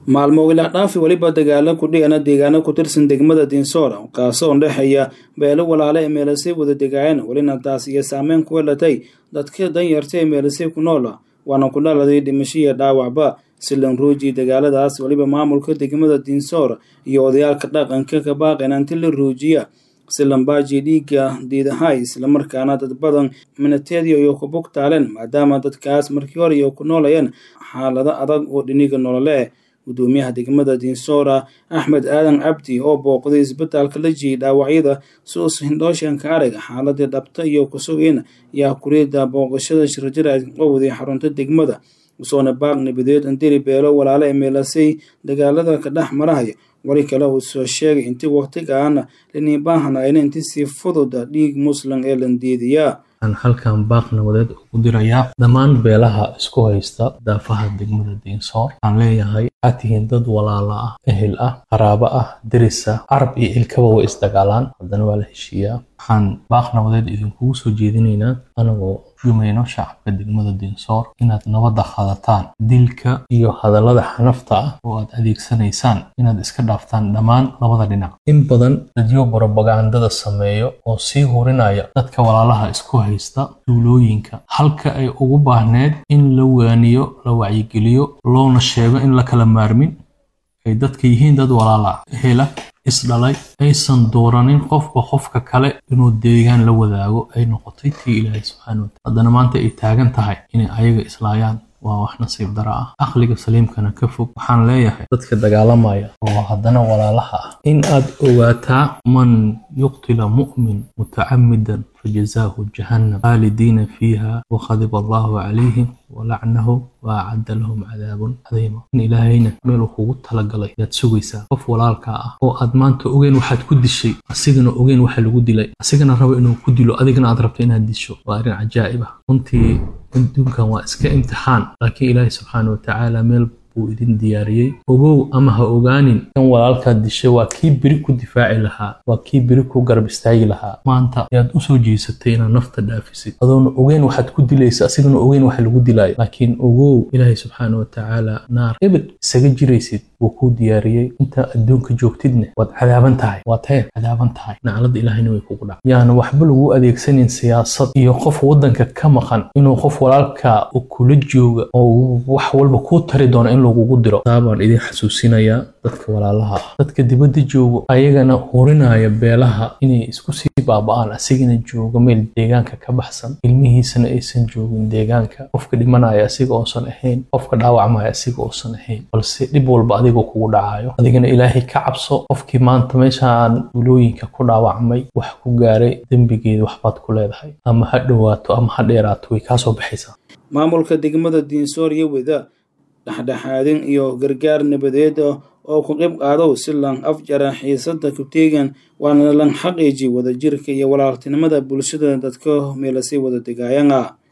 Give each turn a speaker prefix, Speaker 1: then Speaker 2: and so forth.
Speaker 1: maalmo ilaa dhaafi weliba dagaalo ku dhigana deegaano ku tirsan degmada dinsoora kaasoo udhexeeya beelo walaale ee meelasay wada degaayeen welina taas iyo saameyn ku yeelatay dadka danyarta ee meelasay ku noola waana ku dhaladay dhimasho iyo dhaawacba silan ruuji dagaaladaas weliba maamulka degmada dinsoor iyo odayaalka dhaqanka ka baaqeen anti la ruujiya silambaaji dhiigga diidahay islamarkaana dad badan minateediyo iyo ku bugtaaleen maadaama dadkaas markii hore iyo ku noolayeen xaalado adag oo dhiniga nolole gudoomiyaha degmada dinsoora axmed aadan cabdi oo booqday isbitaalka la jiyay dhaawacyada suus hindhooshanka arag xaaladii dhabta iyo kusugiin ayaa kuriida booqashada shirjira qowday xarunta degmada usoona baaq nabadeed andiri beelo walaale ee meelasay dagaalada ka dhex marahaya wari kale uu soo sheegay intii waqtigaana liniibaahanaayna inti si fududa dhiig muslim ee landiidiyaa
Speaker 2: waxaan halkan baaq nabadeed ugu dirayaa dhammaan beelaha isku haysta daafaha degmada diinsoor waxaan leeyahay waxaad tihiin dad walaala ah ehel ah qaraabo ah deris ah carab iyo ilkaba way isdagaalaan haddana waa la heshiiyaa waxaan baaq nabadeed idinkugu soo jeedinaynaa anagoo jumayno shacabka degmada diinsoor inaad nabadda qaadataan dilka iyo hadallada xanafta ah oo aad adeegsanaysaan inaad iska dhaaftaan dhammaan labada dhinac in badan dadyo borobagandada sameeyo oo sii hurinaya dadka walaalaha isku haysta duulooyinka halka ay ugu baahneed in la waaniyo la wacyigeliyo loona sheego in la kala maarmin ay dadka yihiin dad walaala hela isdhalay aysan dooranin qofba qofka kale inuu deegaan la wadaago ay noqotay tii ilaahay subxaana wataala haddana maanta ay taagan tahay inay ayaga islaayaan waa wax nasiib dara ah aqliga saliimkana ka fog waxaan leeyahay dadka dagaalamaya oo haddana walaalaha ah in aad ogaataa man yuqtila mu'min mutacamidan fajazaahu jahannam khaalidiina fiiha wakhadiba allahu calayhim walacnahu waacadda lahum cadaabun cadiima in ilaahayna meeluu kugu talagalay yaad sugaysaa qof walaalkaa ah oo aad maanta ogeen waxaad ku dishay asigana ogeen waxa lagu dilay asigana rabo inuu ku dilo adigana aad rabto inaad disho waa arrin cajaa'ib ah runtii adduunkan waa iska imtixaan laakiin ilaahay subxaana watacaala meel buu idin diyaariyey ogow ama ha ogaanin kan walaalkaad dishay waa kii beri ku difaaci lahaa waa kii beri ku garab istaagi lahaa maanta ayaad usoo jeesatay inaad nafta dhaafisid adoona ogeen waxaad ku dilaysa asigana ogeen waxa lagu dilaayo laakiin ogow ilaahay subxaana watacaala naar ebed isaga jiraysid wuu kuu diyaariyey intaa adduunka joogtidna waad cadaaban tahay waad heer cadaaban tahay naclada ilaahayna way kugu dhac yaana waxba lagu adeegsanin siyaasad iyo qof waddanka ka maqan inuu qof walaalka u kula jooga oo wax walba kuu tari doona in lagugu diro taa baan idin xasuusinayaa dadka walaalaha ah dadka dibadda joogo ayagana hurinaya beelaha inay isku sii baaba'aan asigana joogo meel deegaanka ka baxsan ilmihiisana aysan joogin deegaanka qofka dhimanaya asiga oosan ahayn qofka dhaawacmaya asiga oosan ahayn balse dhib walba adigoo kugu dhacayo adigana ilaahay ka cabso qofkii maanta meeshaan dulooyinka ku dhaawacmay wax ku gaaray dembigeeda waxbaad ku leedahay ama ha dhowaato ama ha dheeraato way kaasoo baxaysaa
Speaker 1: maamulka degmada diinsoor iyo weda dhexdhexaadin iyo gargaar nabadeed oo ku qayb qaadow si lan afjara xiisada ku teegan waana lan xaqiiji wadajirka iyo walaaltinimada bulshada dadka meelasay wada degaayana